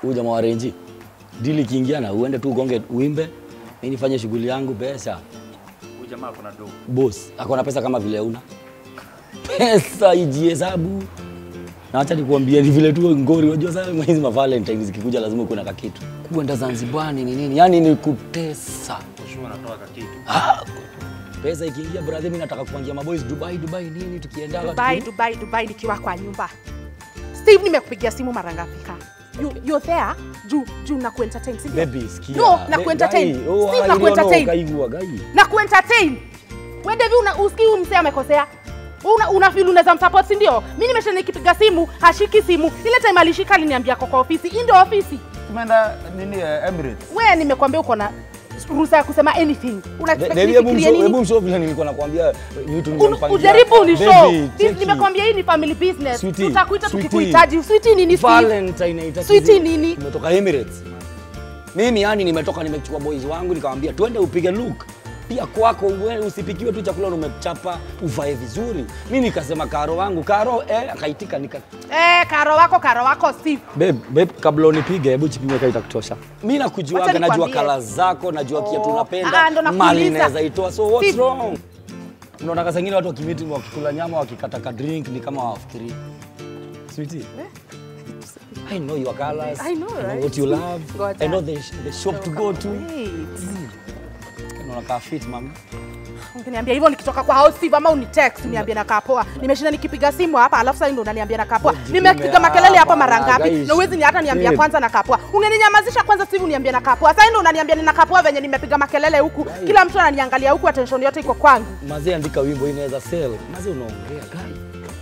huyu jamaa wa renji dili ikiingia na uende tu ugonge uimbe, mimi nifanye shughuli yangu, pesa Huyu jamaa ako na do. boss ako na pesa kama vile una pesa ijihesabu. Na acha nikuambie ni vile tu ngori, unajua sasa mwezi ma Valentine zikikuja lazima uwe na kakitu. Kuenda Zanzibar ni nini? Yaani ni kutesa. Ushua anatoa kakitu. Ah, pesa ikiingia brother, mimi nataka kupangia maboys Dubai, Dubai nini tukienda Dubai, Dubai, Dubai nikiwa kwa nyumba. Steve, nimekupigia simu mara ngapi ka? You, you're there juu juu na kuentertain, si ndio? Baby, sikia. No, na Be- kuentertain. Gai, oh, Steve, I na don't kuentertain. know, kaigua, gai. Na kuentertain. Wewe Devi una usikii huyu msee amekosea. Una, una feel unaweza msupport si ndio? Mimi nimesha nikipiga simu, hashiki simu. Ile time alishika aliniambia kwa ofisi. Hii ndio ofisi. Tumeenda nini eh, Emirates. Wewe nimekwambia uko na ruhusa ya kusema anything. Una expect Baby, hebu nifikirie mshow- nini? hebu mshow vile nilikuwa nakwambia vitu Un- nimempangia. ujaribu unishow. Baby, This- cheki. Nimekwambia hii ni family business. Sweetie, Tutakuita sweetie. tukikuhitaji. Sweetie nini Steve? Valentine haitaki Sweetie zi- nini? Nimetoka Emirates. Mimi yani nimetoka nimechukua boys wangu nikamwambia twende upige look. Pia kwako uwe usipikiwe tu chakula na umechapa uvae vizuri. Mimi nikasema karo wangu karo eh akaitika nika Eh, karo wako karo wako Steve. Babe, babe kabla unipige hebu chipime kaita kutosha. Mimi nakujuaga Wacha najua nikwambie. kala zako najua kiatu Oh, unapenda ah, ndo nakuuliza. mali naweza itoa so what's Steve. wrong? Unaona kasa zingine watu wakimiti wakikula nyama wakikata ka drink ni kama hawafikiri. Sweetie. I know your colors. I know, right? what you love. Ngoja. I know the, the shop to go to. Wait. Unaona ka fit mama. Ungeniambia hivyo nikitoka kwa house Steve ama unitext uniambie nakaa poa. Nimeshinda nikipiga simu hapa alafu sasa ndo unaniambia nakaa poa. Jitume Nimepiga makelele hapa mara hapa, ngapi? guys. Na uwezi ni hata niambia Babe. kwanza nakaa poa. Ungeninyamazisha kwanza Steve uniambie nakaa poa. Sasa ndo unaniambia ninakaa poa venye nimepiga makelele huku. Kila mtu ananiangalia huku attention yote iko kwangu. Mazee andika wimbo inaweza sell. Mazee unaongea guy.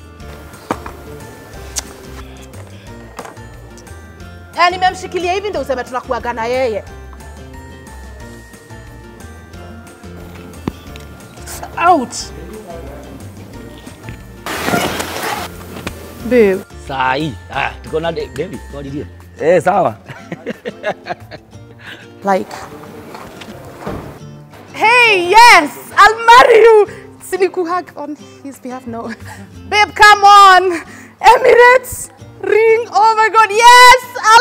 Eh, nimemshikilia hivi ndio useme tunakuaga na yeye. Out. Babe. Sai. Ah, tuko na de- baby. Kwa didie. Eh, sawa. like hey yes i'll marry you sinikuhug on his behalf no babe come on emirates ring oh my god yes i'll